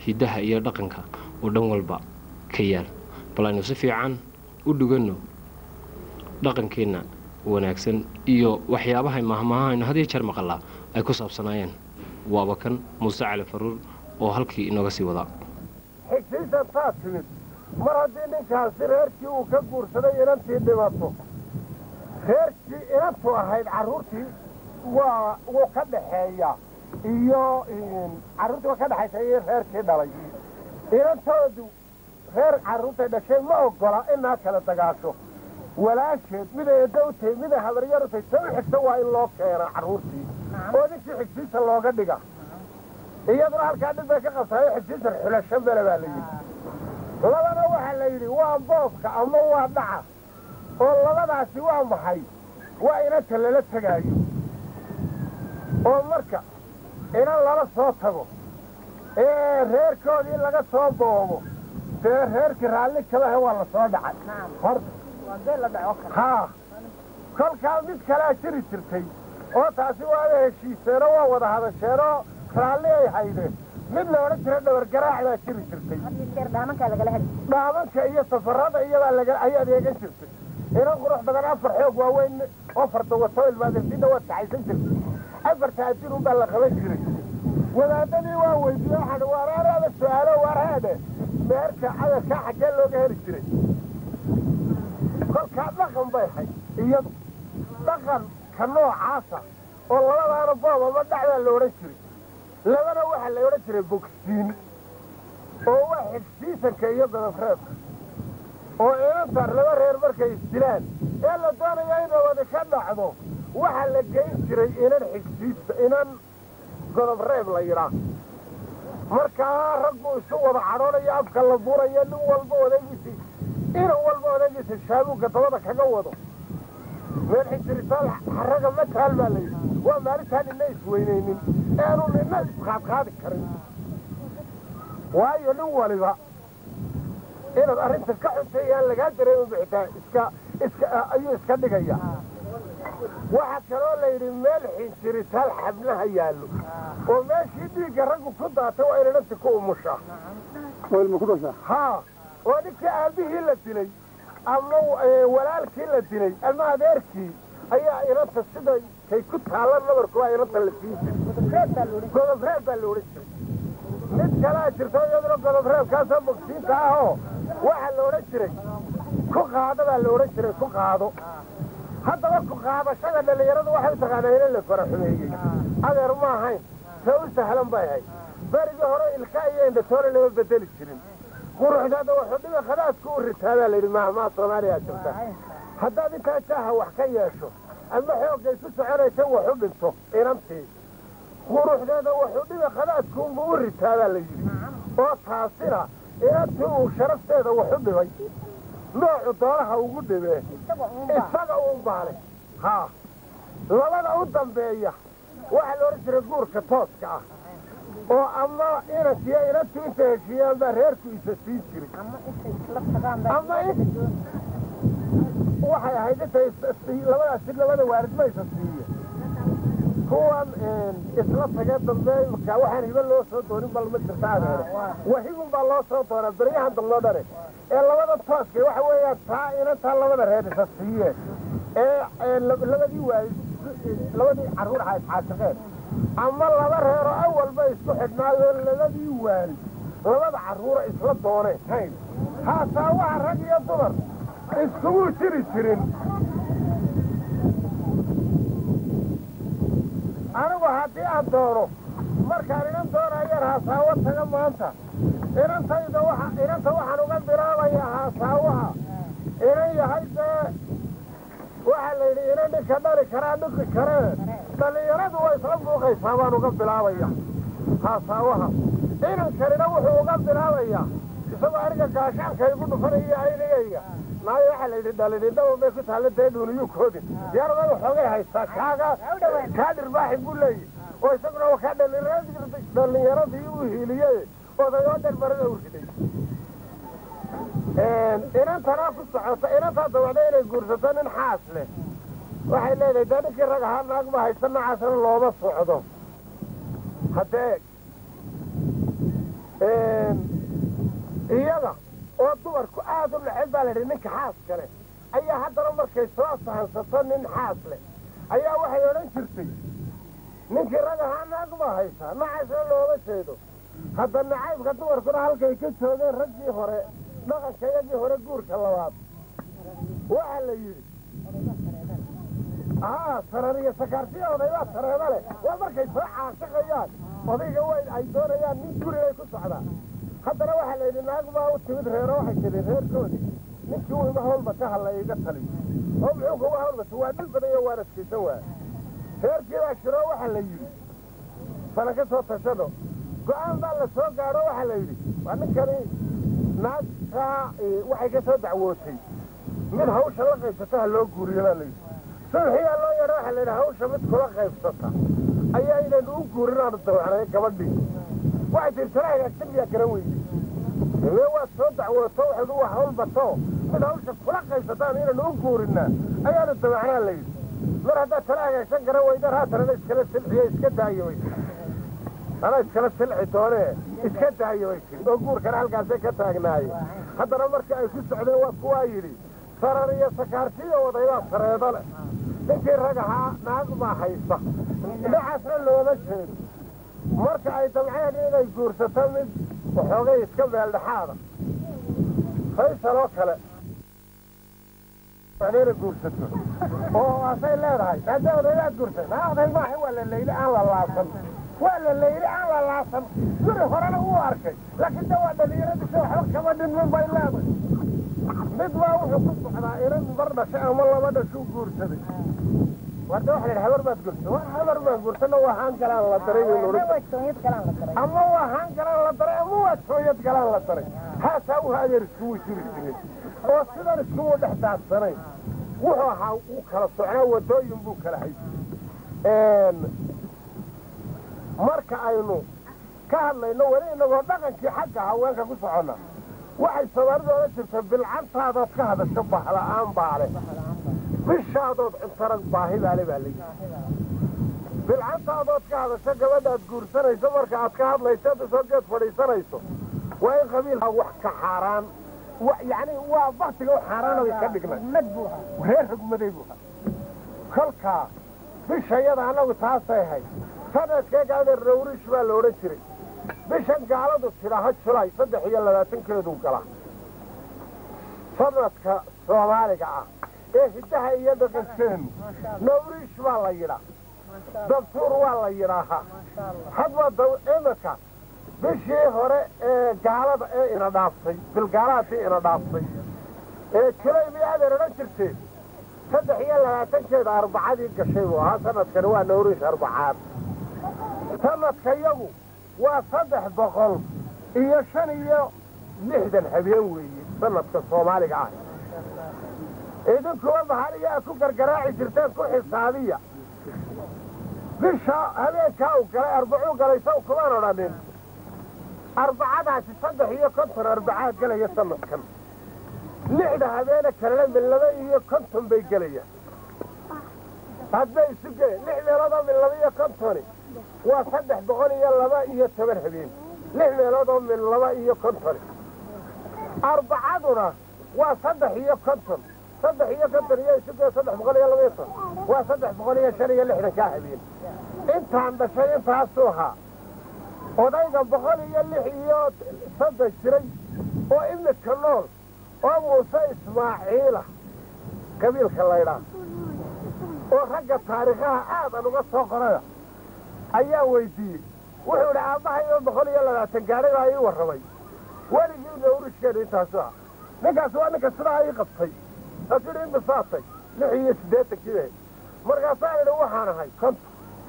hiddaha iyo dhaqanka oo dhan walba ka yaal bal aynu si fiican u dhuganno dhaqankeenna wanaagsan iyo waxyaabahay mahmaha aynu had iyo jeer maqalaa ay ku saabsanaayeen waaba kan muuse cali faruur oo halkii inooga sii wadaa xigsiisan taa timid mar haddii ninkaasi reerkii uu ka guursaday inantii dhimato reerkii inantu ahayd carruurtii waa wuu ka dhaxeeyaa iyo carruurtii waa ka dhexaysa iyo reerkii dhalay inantoodu reer carruurtay dhashay ma oggola inaa kala dagaasho walaasheed miday eddo u tahay miday habaryar u tahay ta u xigta waa in loo keena carruurtii oo ninkii xigsiisa looga dhiga iyaduna halkaa dhib bay ka qabtaayo xigsiisan xulasho mele baa la yidhi labana waxaa la yidhi waa boobka ama waa dhaca oo labadaasi waa maxay waa inanta lala tegaayo oo marka inan lala soo tago ee reerkoodii laga soo boobo dee reerkii raalli kalahe waa la soo dhacay haa kolkaa mid kalea jiri jirtay oo taasi waada heshiiseenoo waa wada hadasheenoo raalli ay haydeen mid la odhan jira dhabargaraac baa jiri jirtay dhaamanka iyo safarada iyabaa ay adeegan jirtay inan qurux badan afar xoog waaweyn oo fardawato ilmaadirtinna waad kaxaysan jirtay afarta adin unbaa la qaban jiray wadaadadii waa weydiiye waxaan waaraaraada su-aalo waarhaadhe meerka cadadkaa xaggee looga heli jiray kolkaa dhaqan bay hay iyadu dhaqanka noocaasa oo labadaana boob ama dhacdaa la odhan jiray labana waxaa la odhan jiray bogsiin oo waa xigsiisanka iyo godofreebka oo inantar laba reer markay isdilaan ee la doonaya in nabadi ka dhacdo waxaa la geyn jiray inan xigsiisa inan godobreeb la yidhaa markaa raggu isu wada cadhoonayo afka la burayo nin walba odagiisii inan walba odagiisa shaabuugka dabada kaga wado meel xijiritaal xaraga mataal baa la yidhi waa maalintaan nina isweynaynin eanu nina isqaadqaadi karin waayo nin waliba inaad arrinta ka xuntay aan lagaa dareemi bixitaa iska iska ayuu iska dhigaya waxaa kaloo la yidhi meel xinjiritaal xabnaha yaallo oo meeshii dhiigga raggu ku daatay waa inananti ku umushaa haa oo ninkii aabihii la dilay ama walaalkii la dilay ama adeerkii ayaa inanta siday kay ku taalla nabarku waa inanta la siin jiray godobreeb baa la odhan jiray mid kalaa jirto iyaduna godobreebkaasoo bogsiinta ahoo waxaa la odhan jiray ku qaado baa la odhan jiray ku qaado haddaba ku qaadashada dhallinyaradu waxay u taqaanaa ina la fara xumeeyey adeer ma ahayn see u sahlan bay ahayd berigii hore ilka iyo indhatoole lama bedeli jirin quruxdaada waxudhiga khadaadku u ritaadaa layidhi mahmaa soomaaliyaa jirta haddaad intaa jaaha wax ka yeesho ama xooggay ku soconaysa wax u dhinto inantii quruxdeeda waxudhiga khadaadkuunba u ritaadaa la yidhi oo taasina inantii uu sharafteeda wax u dhibay noocu doonaha ugu dhibee isaga uun baale haa labada u dambeeya waxaa la odhan jiray guurka tooska ah oo ama inankiyo inantu inta heshiiyaan baa reerku isa siin jiray ama waxay ahayd intay labadaasi labada waalid ma isa siiye kuwan isla tagee dambe imika waxaan hiba loo soo doonin bal ma jirta adeere wahibun baa loo soo doonaa beryahan damloo dhane ee labada tooska waxa weeyaan taa inantaa labada reer isa siiyeen ee labadii waalid labadii carruur aha iscaashaqeen ama laba reeroo awalba isku xidhnaayoo labadii waalid labada carruura isla dooneen hayn haataa waxa rag iyo dumar iskugu jiri jirin anigu haddii aan doono markaan inan doonayaan haasaawo taga maanta inantayda waa inanta waxaan uga bilaabayaa haasaawaha inan yahay dee waxaa la yidhi inan ninka dhali karaa dhiki karee dhallinyaradu way isla muuqaysaa baan uga bilaabaya haasaawaha inankanina wuxuu uga bilaabayaa isagoo aniga gaashaanka igu dhufanaya aynigayga naayo waxaa la yidhi dhalidhindhaban bay ku taalla dee dhuuniyuu koodin diyaarada waxoogay haystaa kaaga kaa dhirbaaxi buu leeyahy oo isaguna waa kaa dhallinyaradii u hiiliyey odayoo dhan barada u riday inantanaa ku socota inantaa dawacda inay guursato nin xaas leh waxay leedahay dee ninkii rag ahaa naag ma haysta noocaasna looma socdo haddee dumarku aad u neceb baa layidhi ninka xaas kale ayaa haddana markay soo sahansato nin xaas leh ayaa waxay odhan jirtay ninkii rag ahaa naag baa haysaa nacaysna looga jeedo hadda nacaybka dumarkuna halkay ka joogeen raggii hore dhaqanka iyagii hore guurka labaad waxaa la yidhi haa sarar iyo sakaartiya odaybaa sareeda leh waa markay soo caashaqayaan odayga weyn ay doonayaan nin gurigay ku socdaan haddana waxaa la yidhi naag baa u timid reero waxay tiri reerkoodii ninkii u ima hawlba ka hadla iga taliyo oo muxuu kuga hawlbata waa dhil badan iyo waan adkaysan waaya reerkii baa shiro waxaa la yidhi fana ka soo tashano go-aan baa la soo gaadho waxaa la yidhi waa ninkani naagtaa waxay ka soo dacwootay mid hawsha la qaybsata ha loo guuriyo baa layidhi sulxiyaa loo yeedho waxaa layidhi hawsha mid kula qaybsata ayaa inaynu u guurin aanu dawacnay gabadhii waxay tiri tala hagaagsan miyaa garan weyday mee waad soo dacwooto waxaynu waa hawl bato mid hawsha kula qaybsataan inaynu u guurinaa ayaanu dawacnaa layidhi mar haddaad tala hagaagsan garan weydan haatanana iskala silxiyo iska daayo way anaa iskala silci doonee iska daayo way tiri oo guurkana halkaasay ka taagnaaye haddana markii ay ku socdeen waa kuwaa yidhi sarar iyo sakaartiyo wadaydaa sareedo leh ninkii rag ahaa naag baa haysa dhinacaasna looma jeedo marka ay damceen inay guursato mid waxoogay iska meeldhexaada faysal oo kale inay guursato oo asay leedahay hadda odayaad guursa naa oday maaha waa la layli aan la laasan waa la layli aan la laasan guri horena wuu arkay laakiin de waa dhalinyaradiisa waxba kama dhinmin bay leedahay mid baa wuxuu ku socdaa inan bar dhashay ama laba dhashuu guursaday warda waxa la habar baad guursa waa habar baan guursana waa haan galaan la daray ama waa haan galaan la daray ama waa tooyad galaan la daray haasaa wuxuu adeer iskugu jiri jiray oo sidan iskugu dhex daadsanayn wuxuu ahaa uu kala socnaa wadooyin buu kala hayay marka aynu ka hadlayno weli inagoo dhaqankii xagga haweenka ku soconna waxay soomaalidu oga jirta bilcantaadood ka hadasho bahla'aan baale bishaadood cuntarag baahi baale baa layidhi bilcantaadood ka hadasho gabadhaad guursanayso marka aad ka hadlayso ad isoo geed fadhiisanayso waa in qabiilka wax ka xaaraan yacni waa baktiga u xaaraana bay ka dhignay reer rugmaday buu kolkaa bishayada annagu taasay ahayd sanadkeegaada rawrish baa la odhan jiray bishan gaaladu tidhaaho julay saddex iyo labaatankeedu gala sanadka soomaaliga ah ee hiddaha iyo dhaqankeenu nawriish baa la yidhaa dabtuur waa la yidhaahaa hadba imika bishii hore ee gaalada ee ina dhaaftay bilgaalaadii ina dhaaftay ee julay bay adeer odhan jirteen saddex iyo labaatankeeda arbacadii gashay buu ahaa sanadkani waa nawriish arbacaad sanadka yagu waa saddex boqol iyo shan iyo lixdan habeen weeye sanadka soomaaliga ah idinkuwa mahaliyaa ku gargaraaci jirteen ku xisaabiya bisha habeenkaa uu galay arbacuu galay saw kumaan odhanin arbacadaasi saddex iyo konton arbacaad gelaya sanadkan lixda habeene kalena mid laba iyo konton bay gelayaan hadbay isu gele lix meeloodoo mid laba iyo kontoni waa saddex boqol iyo laba iyo toban habeen lix meeloodoo mid laba iyo kontoni arbacaduna waa saddex iyo konton saddex iyo konton iyo isuge saddex boqol iyo laba iyo ton waa saddex boqol iyo shan iyo lixdankaa habeen intaan dhashay intaasuu ahaa odayga boqol iyo lix iyo soddon jiray oo imidka nool oo muuse ismaaciila qabiilka laydhaa oo ragga taariikhaha aadan uga soo qoraya ayaa weydiiyey wuxuu idhi aabbahayo boqol iyo labaatan gaadhay baa ii warramay weligii nawrishkeenu intaasu ah ninkaasi waa ninka sidaa ii qabtay asu idhi inbisaatay lix iyo siddeetankiiba markaasaan idhi waxaan ahay konton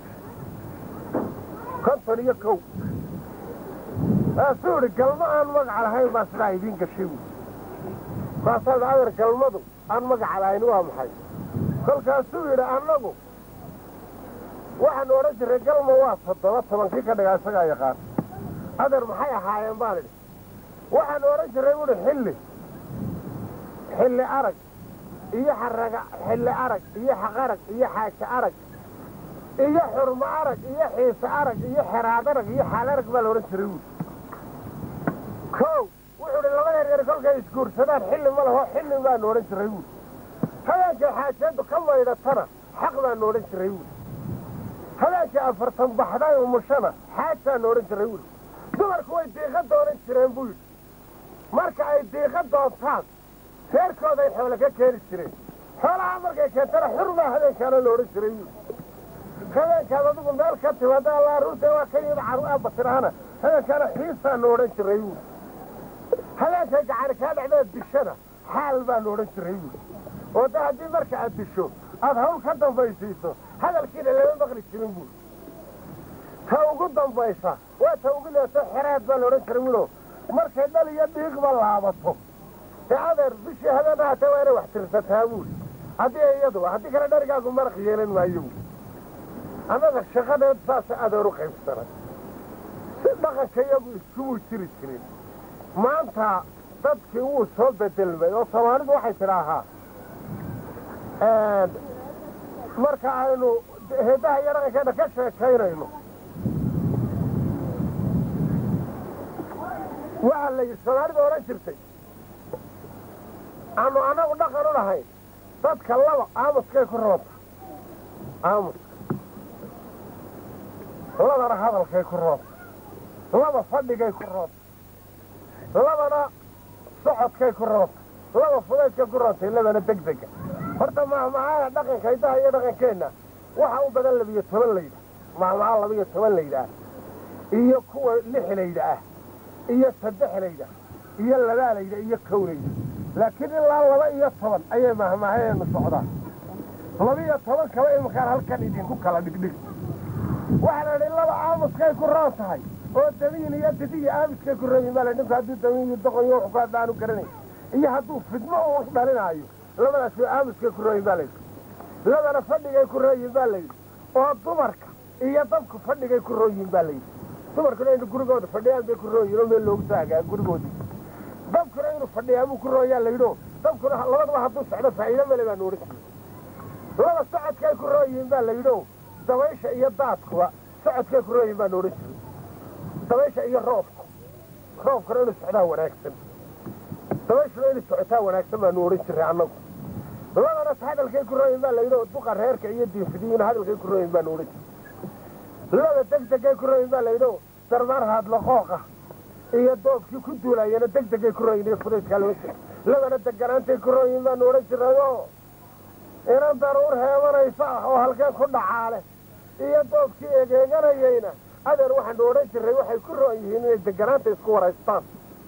konton iyo kow kaasuu idhi galmo aan magaca lahayn baa sidaa idiin gashay buui kaasaan idhi adeer galmadu aan magaca lahayn waa maxay kolkaasuu yidhi annagu waxaanu odhan jirray galma waa toddoba tobankii ka dhigaa isagaa yaqaan adeer maxay ahaayeen baan idhi waxaanu odhan jirray buuhi xilli xilli arag iyo xaraga xilli arag iyo xaqarag iyo xaaja arag iyo xurmo arag iyo xiise arag iyo xeraad arag iyo xaal arag baa la odhan jiray buui kow wuxuu idhi laba yaryar kolkay isguur guursadaan xilli ma laho xilli baanu odhan jiray buuli habeenkay xaajadu ka maydhatana xaq baanu odhan jiray buuli habeenkay afartan baxday umushana xaajaanu odhan jiray buuli dumarku way diiqa doonan jireen buu yidhi marka ay diiqa doontaan reerkooday xoole ka keeni jireen xoolaha markay keentana xurbaa habeenkaana la odhan jiray buuli habeenkaad adigu meel ka timaada alla arruurta waa ka yimid caru aabba tidhaahana habeenkaana xiisaanu odhan jiray buuli habeenkay gacani kaa dhacdeed dishana xaal baanu odhan jiray buuli oo da haddii marka aad disho aad hawl ka dambaysiiso hadalkiina lama maqli jirin buuli ta ugu dambaysa waa ta ugu leeto xeraad baa la odhan jiray buulo markay dhal iyo dhiigba laabato ee adeer bishii habeen ahaatee waa inay wax tirsataa buuli haddii iyadu haddii kale dharigaagu maraq yeelan maayo buuli annaga shaqadeed saasa adeer u qaybsanay si dhaqanka iyagu iskumuu jiri jirin maanta dadkii wuu soo bedelmay oo soomaalidu waxay tidhaahaa marka aynu heedaha iyo dhaqankeena ka sheekaynayno waxaa la yidhi soomaalidu odhan jirtay aanu annagu dhaqan u lahayn dadka laba aamuskay ku roonta aamuska labana hadalkay ku roonta laba fadhigay ku roonta labana socodkay ku roonta laba fudaydkay ku roontay labana degdega horta mahmacaha dhaqanka hidaha iyo dhaqankeenna waxa u badan labiyo toban layidhaah mahmaca labiyo toban layidhaah iyo kuwa lix layidhaah iyo saddex layidhaah iyo labaa layidhaah iyo kow layidhaah laakiin ilaa laba iyo toban ayay mahmahaheenu socdaan labiyo toban kaba iminkaan halkan idinku kala dhigdhig waxaa la idhi laba aamuskay ku roon tahay oo damiin iyo didiyo aamuskay ku roon yihin baa la ninku hadduu damiin iyo doqon iyo wuxuu ku hadda aanu garanay iyo hadduu fidmo uu dhalinaayo labadaas waa aamuskay ku roon yihin baa layidhi labana fadhigay ku roon yihin baa layidhi oo dumarka iyo dabku fadhigay ku roon yihin baa layidhi dumarkuna inu gurigooda fadhiyaan bay ku roon yihin oo meel loogu taagaa gurigoodii dabkuna inuu fadhiyaa buu ku rooyaa layidhi dabkuna labadaba hadduu socdo faa'iido male baanu odhan jiray laba socodkay ku roon yihin baa layidhi dabaysha iyo daadkuba socodkay ku roon yihin baanu odhan jiray dabaysha iyo roobku roobkuna inuu socdaa wanaagsan dabayshuna inuu socotaa wanaagsan baanu odhan jiray annagu labadaas hadalkay ku rooyin baa layidhi duqa reerka iyo diinfidiyuna hadalkay ku rooyin baanu odhan jiray laba degdegay ku rooyin baa layidhi darmaar haadlaqooqa iyo doobkii ku duulayana degdegay ku rooyin iyo fudaydkaa loo jira labana deganaantay ku rooyin baanu odhan jirayo inan daruur heebanaysa ah oo halkeen ku dhacaale iyo doobkii egeeganayayna adeer waxaanu odhan jiray waxay ku roon yihiin inay deganaanta isku waraystaan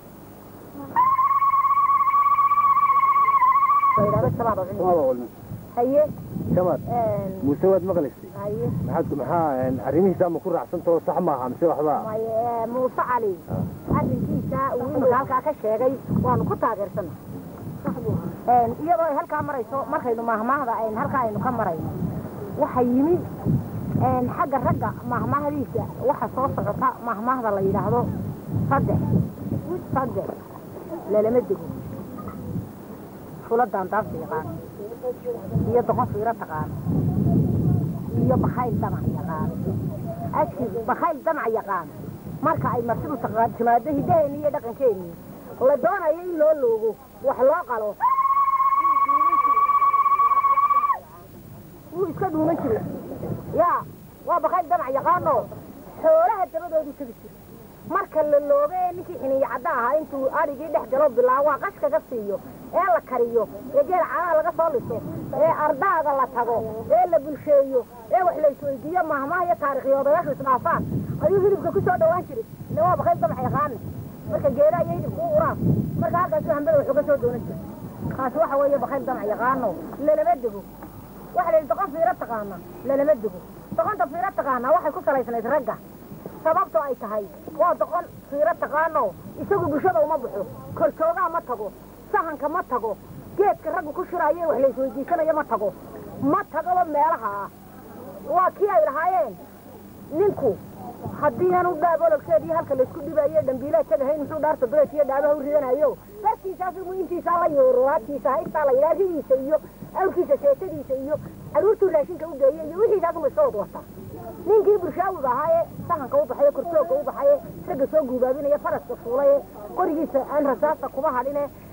haye shamaad muuse waad maqlaysay haye maxaad maxaa arrimihiisa ma ku raacsantao sax maaha mise waxbaa maye muuse cali arrinkiisa uu iminka halkaa ka sheegay waanu ku taageersana iyadoo ay halkaa marayso markaynu mahmaahda ayn halkaa aynu ka marayno waxa yimid xagga ragga mahmaahdiisa waxa soo socota mahmaahda la yidhaahdo saddex saddex lalama dego fula daandaabta yaqaan iyo doqon fiiro taqaan iyo bakayl damac yaqaan aski bakayl damac yaqaan marka ay martidu taqaan timaado hiddaheenni iyo dhaqankeenni la doonayo in loo loogo wax loo qalo wuu iska dhuuman jire yaa waa bakayl damac yaqaano xoolaha dabadoodu tegi jira marka la loogo ee ninkii xiniyo cadda ahaa intuu adhigii dhex galo bilaawaa qashkaga siiyo ee la kariyo ee geel canaha laga soo liso ee ardaaga la tago ee la bulsheeyo ee wax la isweydiiyo mahmaha iyo taarikhiyoodayaashu isdhaafaan ayuu hilibka ku soo dhawaan jiray ila waa bakayl damac yaqaana marka geela iyo hilibka u uraan marka halkaasu hambada wuxuu ka soo doonan jiray kaasi waxa weeye bakayl damac yaqaano lalama dego waxa la yidhi doqon fiiro taqaana lalama dego doqonta fiiro taqaana waxay ku salaysnayd ragga sababto ay tahay waa doqon fiiro taqaano isagu bulshada uma baxo korjoogaa ma tago sahanka ma tago geedka raggu ku shiraayo wax la isweydiisanayo ma tago ma tagoba meelaha ah waa kii ay lahaayeen ninku haddii aanu dhaab ologkeediyo halka laysku dhibayo dhambiilaa tagahayn muxuu dhaarta duleed iyo dhaabaha u ridanayo darkiisaas intiisaa la yooro hatiisa haystaa la yidhaha ridiisa iyo awrkiisa seetadiisa iyo caruurtuu raashinka u geeya iyo wixiisaasuma iska wad wata ninkii bulshaawiga ahaa ee sahanka u baxaye korjoogga u baxaye ragga soo guubaabinaya faraska fuulaye qorigiisa aan rasaasta kuma hadhine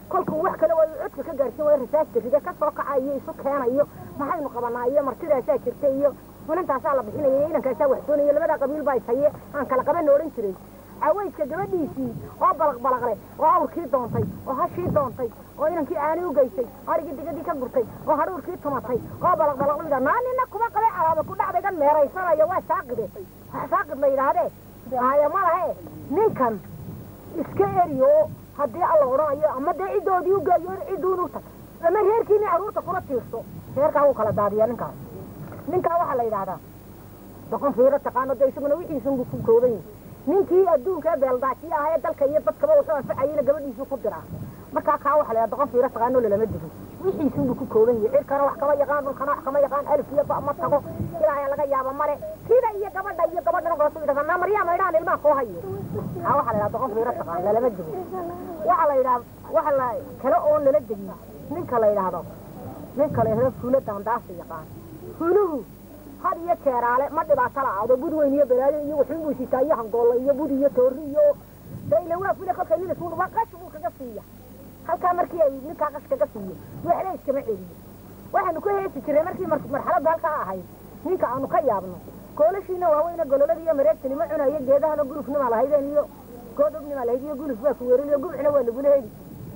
kolkuu wax kale waa codka ka gaarsiin waayo rasaasta ride ka soo kacayo isu keenayo maxaynu qabanaa iyo martidaasaa jirta iyo funantaasaa la bixinaya iyo inankaasaa wax doonaya labada qabiil baa ishaye aan kala qaban odhan jiray cawayska gabadhiisii oo balaq balaqle oo awrkii doontay oo hashii doontay oo inankii aani u geysay arigii digadii ka gurtay oo hadhuurkii tumatay oo balaq balaq u yidhaa naa nina kuma qabay calaaba ku dhacdaygan meeraysanayo waa saaqide wax saaqid la yidhaahdee haya ma lahe ninkan iska eriyo haddii alla odhanayo ama dee ciddoodii u geeyo cidduunu tag ama reerkiini carruurta kula tiirso reerkaa wuu kala daadiyaa ninkaas ninkaa waxaa la yidhaahdaa doqon fiiro taqaano dee isaguna wixiisunbu ku kooban yahay ninkii adduunka beeldaajiya ahaa ee dalka iyo dadkaba wuxuu anfacayeyna gabadhiisuu ku diraa markaa kaa waxa la yidhaha doqon fiiro taqaano lalama digin wixiisunbu ku kooban yahay cirkana wax kama yaqaan dhulkana wax kama yaqaan alif iyo ba ma tago ilaahay laga yaaba male sida iyo gabadha iyo gabadhana koosu yidhahdaa naa maryaa maydhaan ilmaha koo hayo kaa waxaa la yidhaha doqon fiiro taqaan lalama digin waxaa la yidhaha waxa la kale oon lala degin ninka la yidhaahdo ninka la yidhahdo fuulo daandaasa yaqaan fuuluhu had iyo jeeraale ma dhibaato la-aado bud weyn iyo balaayo iyo waxun buu sitaa iyo hangoolla iyo bud iyo toori iyo dayla waa fule kolka nin isugu waa qash buu kaga siiya halkaa markii ay ninkaa qash kaga siiyo waxle iskama celiyo waxaanu ku heesi jiray markii marxaladda halkaa ahayd ninka aanu ka yaabno goolashiina waaweyne gololada iyo mareegtani ma cunayo geedahana gulufnimaa lahaydeen iyo goodobnimaa lahayd iyo guluf waa kuweerin iyo gubcina waa lagula heli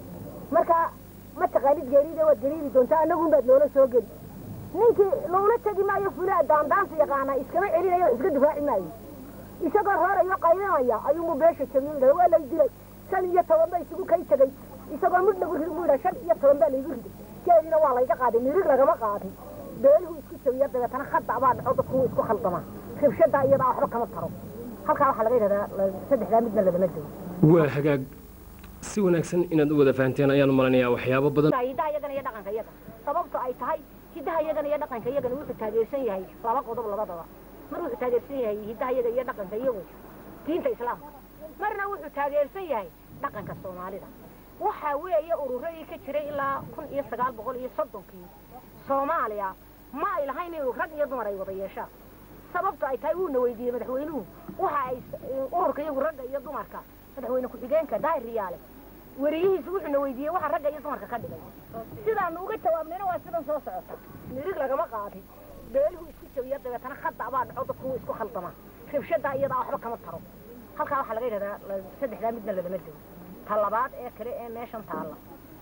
marka ma taqaanid geerida waad gariiri doontaa annagun baad noola soo geli ninkii loola tegi maayo fulaa daandaansa yaqaana iskama celinayo wax iska difaaci maayo isagoo roorayo qaydinaya ayuunbu beesha jabiyo yidhahda waa lay dilay shan iyo toban ba isugu kay tegay isagoo mid lagu rid buu yidhaha shan iyo toban baa laygu riday geedina waa layga qaaday mirig lagama qaadin beeluhu isku jabiya dabeetana khadda baa dhaco dadku isku khaldamaa ribshadaa iyadaa waxba kama taro halkaa waxaa laga yidhahdaa saddexdaa midna lagama dego waa hagaag si wanaagsan inaad u wada fahanteen ayaan malanayaa waxyaabo badan hidaha iyagana iyo dhaqanka iyaga sababto ay tahay hidaha iyagana iyo dhaqanka iyagana wuxuu taageersan yahay laba qodob labadaba mar wuxuu taageersan yahay hidaha iyaga iyo dhaqanka iyagu diinta islaamka marna wuxuu taageersan yahay dhaqanka soomaalida waxaa weeye ururadii ka jiray ilaa kun iyo sagaal boqol iyo soddonkii soomaaliya ma ay lahayn inuu rag iyo dumar ay wada yeeshaan sababto ay tahay wuuna weydiiyey madaxweynuhu waxa ay ururka iyagu ragga iyo dumarka madaxweyne ku-xigeenka daahir riyaale weriyihiisu wuxuuna weydiiyey waxa ragga iyo dumarka ka dhigay sidaanu uga jawaabnayna waa sidan soo socota mirig lagama qaadin beeluhu isku jabiya dabeetana khadda baa dhaco dadku isku khaldamaa ribshadaa iyadaa waxba kama taro halkaa waxaa laga yidhahdaa saddexdaa midna lalama dego ta labaad ee kale ee meeshan taalla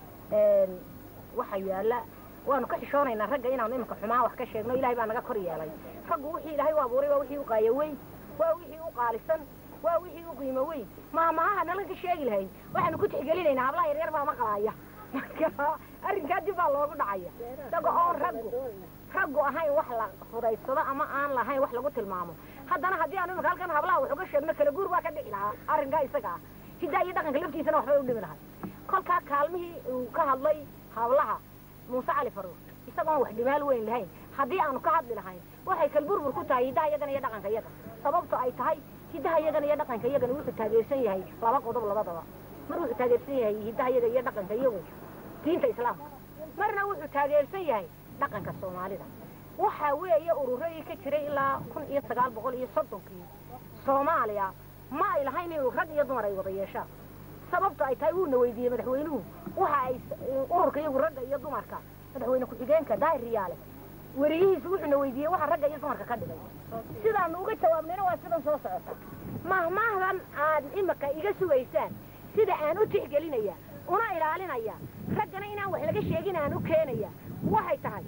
waxa yaalla waanu ka xishoonaynaa ragga inaanu iminka xumaan wax ka sheegno ilaahay baa naga kor yeelay raggu wixii ilaahay u abuuray waa wixii u qaaya weyn waa wixii u qaalisan waa wixii u qiimo weyn maamahaha nalan ka sheegi lahayn waxaanu ku tixgelinaynaa hablaha yaryar baa maqlaaya marka arrinkaa dib baa loogu dhacaya isaga oon raggu raggu ahayn wax la fudaysado ama aan lahayn wax lagu tilmaamo haddana haddii aanu imika halkan hablaha wax uga sheegno kala guur baa ka dhici lahaa arrinkaa isaga ah hidaa iyo dhaqanka laftiisana waxbay u dhimi lahay kolkaa kaalmihii uu ka hadlay hablaha muuse cali faruur isagoon wax dhimaal weyn lahayn haddii aanu ka hadli lahayn waxay kalburbur ku tahay hidaha iyagana iyo dhaqanka iyaga sababto ay tahay hidaha iyagana iyo dhaqanka iyagana wuxuu taageersan yahay laba qodob labadaba mar wuxuu taageersan yahay hidaha iyaga iyo dhaqanka iyagu diinta islaamka marna wuxuu taageersan yahay dhaqanka soomaalida waxaa weeye ururadii ka jiray ilaa kun iyo sagaal boqol iyo soddonkii soomaaliya ma ay lahayn inuu rag iyo dumar ay wada yeeshaan sababto ay tahay wuuna weydiiyey madaxweynuhu waxa ay ururka iyagu ragga iyo dumarka madaxweyne ku-xigeenka daahir riyaale weriyihiisu wuxuuna weydiiyey waxa ragga iyo dumarka ka dhigay sidaanu uga jawaabnayna waa sidan soo socota mahmahdan aad imika iga sugaysaan sida aan u tixgelinaya una ilaalinaya raggana inaan wax laga sheegin aan u keenaya waxay tahay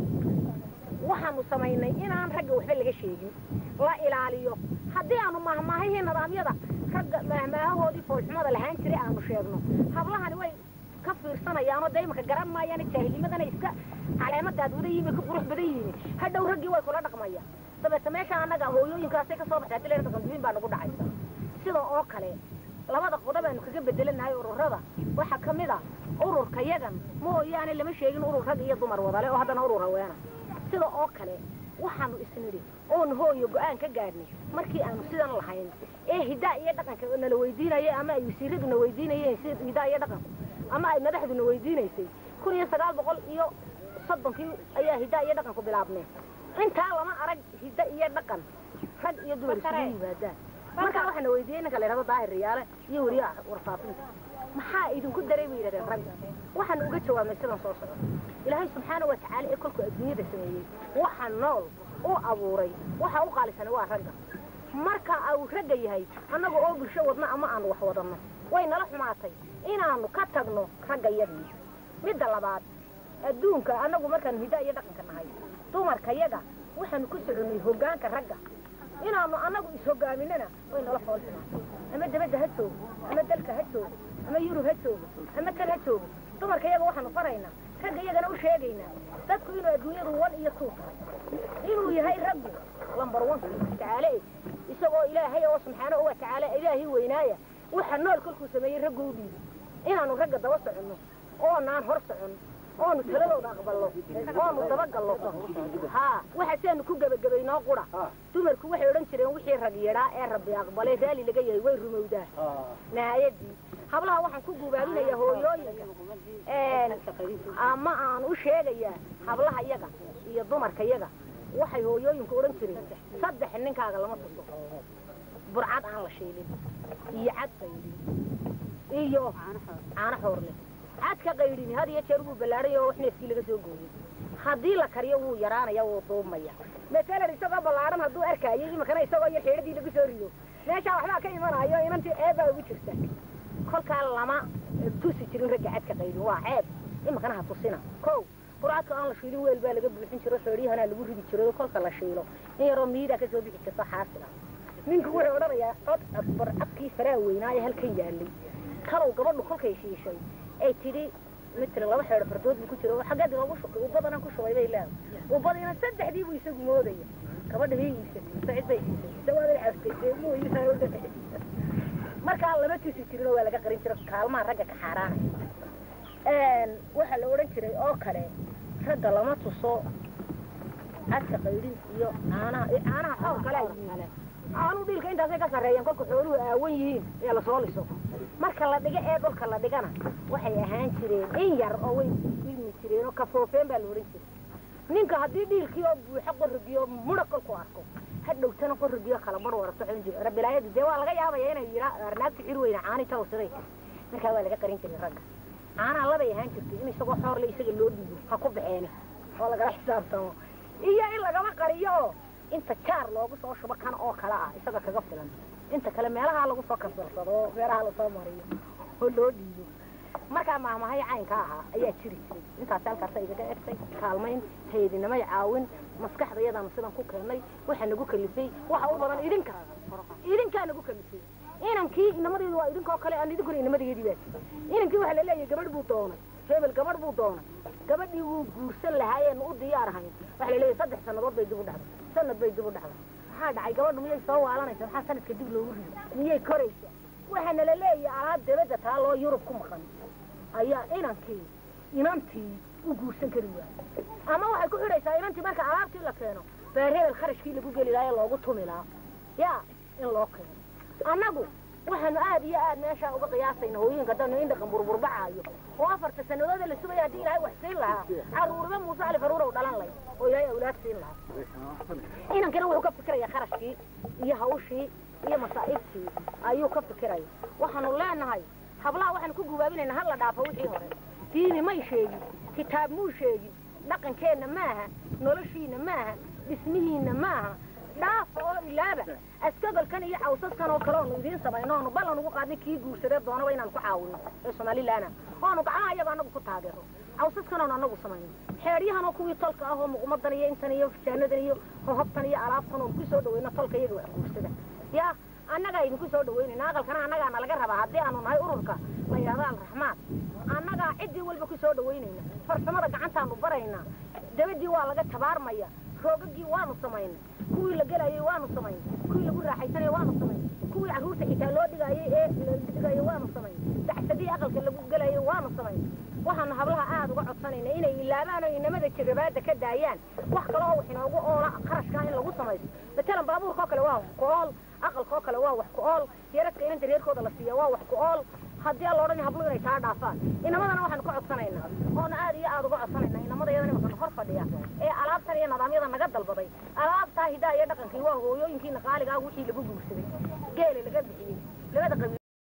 waxaanu samaynay inaan ragga waxba laga sheegin la ilaaliyo haddii aanu mahmaahihii nidaamyada ragga mahmaahahoodii foolxumada lahaan jiray aanu sheegno hablahani way ka fiirsanayaanoo dee imika garan maayaan jaahilnimadana iska caleemadaad wada yimi ka qurux badan yihiin hadhow raggii way kula dhaqmayaan dabeeta meesha annaga hooyooyinkaasay kasoo baxday hadii leerta kondumiin baa nagu dhacaysa sida oo kale labada qodob aanu kaga bedelanahay ururada waxaa ka mid a ururka yagan mooyaane lama sheegin urur rag iyo dumar wadale oo haddana urur haweena sida oo kale waxaanu isnidhi oonu hooyo go-aan ka gaadhnay markii aanu sidan lahayn ee hidaa iyo dhaqanka nala weydiinaya ama ay wasiiraduna weydiinayeen si hidaa iyo dhaqanku ama ay madaxduna weydiinaysay kun iyo sagaal boqol iyo soddonkii ayaa hidaa iyo dhaqanku bilaabneen intaa lama arag hidda iyo dhaqan rag iyo dumar isugu yimaadaan markaa waxaana weydiiyey ninka la yidhahdo daahir riyaale iyo weriye warfaafinta maxaa idinku daray bay yidhahdeen ragga waxaan uga jawaabnay sidan soo socda ilaahay subxaana wa tacaala ee kolkuu adduunyada sameeyey waxa nool u abuuray waxa u qaalisanay waa ragga marka uu ragga yahay annaga oo bulsho wadno ama aanu wax wadanno way nala xumaatay inaanu ka tagno ragga yadii midda labaad adduunka annagu markaanu hiddaa iyo dhaqanka nahay dumarka yaga waxaanu ku soconnay hoggaanka ragga inaanu annagu is-hoggaaminana way nala fool xumaatay ama dabadda ha joogo ama dalka ha joogo ama yurub ha joogo ama kan ha joogo dumarka yaga waxaanu faraynaa ragga iyagana u sheegaynaa dadku inuu adduunyadu wan iyo tuu tahay inuu yahay raggu lambar wanka tacaale isagoo ilaahay oo subxaanahu wa tacaala ilaahii weynaaya waxa nool kolkuu sameeyey raggu u dhiibay inaanu ragga daba soconno oonaan hor socon oonu taladooda aqballo oonu dabagallo haa waxa siaanu ku gebagabaynoo qura dumarku waxay odhan jireen wixii rag yadhaa ee rabbi aqbalay raalli laga yahay way rumowdaa nahaayadii hablaha waxaan ku gubaabinayaa hooyooyinka ama aan u sheegayaa hablaha yaga iyo dumarka yaga waxay hooyooyinku odhan jireen saddex ninkaaga lama tuso burcad aan la shiilin iyo cad qaydhin iyo caano xoorle cadka qaydhini had iyo jeer wuu ballaadhay oo wax neefkii laga soo gooyey haddii la kariyo wuu yaraanaya wuu duumaya masalan isagoo ballaadhan hadduu arkaayo imakana isagoo yar xeedhadii lagu soo rido meeshaa waxbaa ka imanayo inantii eebaa ugu jirta kolkaa lama tusi jirin ragga cadka qaydhin waa ceeb imakana ha tusina kow burcadka aan la shiilin weel baa laga buuxin jiro feedhyahanaa lagu ridi jiro kolka la shiilo in yaroo miidaa kasoo bixi jirto xaasila ninku wuxuu odhanayaa cod burcadkii faraa weynaa ee halkan yaalay kalow gabadhu kolkay shiishay ay tidhi mitri laba xeedho fardood buu ku jiro xaggeed loogu shubay ubadana ku shubay bay leedahay ubadiina saddexdii buu isagu moodaya gabadha hii iibsatay sacid bay siisay sawaaday caftay muu iisaa u dhexay markaa lama tusi jirinoo waa laga qarin jiro kaalmaha ragga ka xaaraanaya waxaa la odhan jiray oo kale ragga lama tuso cadka qaydhin iyo caanaha caanaha xoor kale ay yihiin caanuu dhiilka intaasay ka sarreeyeen kolka xooluhu aawan yihiin ee lasoo liso marka la dhiga ee dhulka la dhigana waxay ahaan jireen in yar oo way ilmi jireen oo kafoofeen baa la odhan jiray ninka haddii dhiilkii oo buuxo qorigiyo mudha kolku arko ha dhowtana qorigiyo kala mar warato xun jiro rabilaayadu dee waa laga yaabaya inay yidhaa arnaagta xir weyna caani tawsiday markaa waa laga qarin jiray ragga caanaha labay ahaan jirtay in isagoo xoorle isaga loo dhiibo ha ku baxeeni oo lagala xisaabtamo iyo in lagama qariyo oo inta jaar loogu soo shubo kan oo kale ah isaga kaga filan inta kale meelaha lagu soo kansarsado oo meelaha lasoo mariyo oo loo dhiibo markaa maahmahay caynka ahaa ayaa jiri jiray intaas halkaasa igaga egtay kaalmayn haydinamay caawin maskaxda iyadaanu sidan ku keennay waxaa nagu kalifay waxa u badan idinka idinkaa nagu kalifay inankii inamadeedu waa idinkoo kale aan idinkuna inamadeedii baa inankii waxaa laleeyahay gabadh buu doonay hebel gabadh buu doonay gabadhii wuu guursan lahaayeenu u diyaar ahayn waxaa laleeyahay saddex sannadood bay dib u dhacday sanad bay dib u dhacday maxaa dhacay gabadhu miyay soo waalanaysa maxaa sanadka dib loogu rido miyay koraysa waxaana la leeyahay alaab dabadda taa loo yurub ku maqan ayaa inankii inantii u guursan kari waayay ama waxay ku xidhaysaa inantii marka alaabtii la keeno beer hebel kharashkii lagu geli lahaa ee loogu tumi lahaa yaa in loo keeno annagu waxaanu aad iyo aad meeshaa uga qiyaasayna hooyinka haddanu indhaqan burburbacaayo oo afarta sanadooda la sugaya haddii ilaahay wax siin lahaa caruurba muuse cali faruurow dhalan lay oo ilaahay awlaad siin lahaa inankina wuxuu ka fikirayaa kharashkii iyo hawshii iyo masaa'ibtii ayuu ka fikiraya waxaanu leenahay hablaha waxaanu ku gubaabinayna ha la dhaafo wixii hore diini may sheegin kitaab muu sheegin dhaqankeenna maaha noloshiina maaha dhismihiina maaha dhaafa oo ilaaba askagolkan iyo cawsaskan oo kale oonu idiin samayno oonu ballan ugu qaadnay kii guursadee doonaba inaanu ku caawino ee somalilaana oonu gacmaha iyaga anagu ku taageero cawsaskan oonu anagu samayno xeedhyahan oo kuwii tolka ah oo muqmadan iyo intan iyo fijaanadan iyo hohobtan iyo alaabtan oonu ku soo dhaweyno tolka iyaga wax guursada yaa annagaa idinku soo dhaweynayna aqalkana annagaana laga rabaa haddii aanu nahay ururka la yidhahdo alraxmaan annagaa ciddii walba ku soo dhaweynayna farsamada gacantaanu baraynaa dabadii waa laga tabaarmaya roogagii waanu samaynay kuwii la gelayay waanu samaynay kuwii lagu raaxaysanayay waanu samaynay kuwii carruurta xitaa loo dhigaayay ee la dhigayay waanu samaynay dacsadii aqalka lagu gelayay waanu samaynay waxaanu hablaha aada uga codsanayna inay ilaabaan oo inamada jirabaada ka daayaan wax kale oo wax inoogu oola qarashkaa in lagu samaysto matalan baabuurkao kale waa wax ku ool aqalkao kale waa wax ku ool yaradka inanta reerkooda la siiya waa wax ku ool haddii aan la odhan hablu inay taa dhaafaan inamadana waxaanu ka codsanaynaa oona aad iyo aada uga codsanaynaa inamada iyadana imakana hor fadhiya ee alaabtan iyo nidaamyada naga dalbaday alaabtaa hidaa iyo dhaqankii waa hooyooyinkiina qaaliga ah wixii lagu guursaday geela laga bixiyey labada qabiil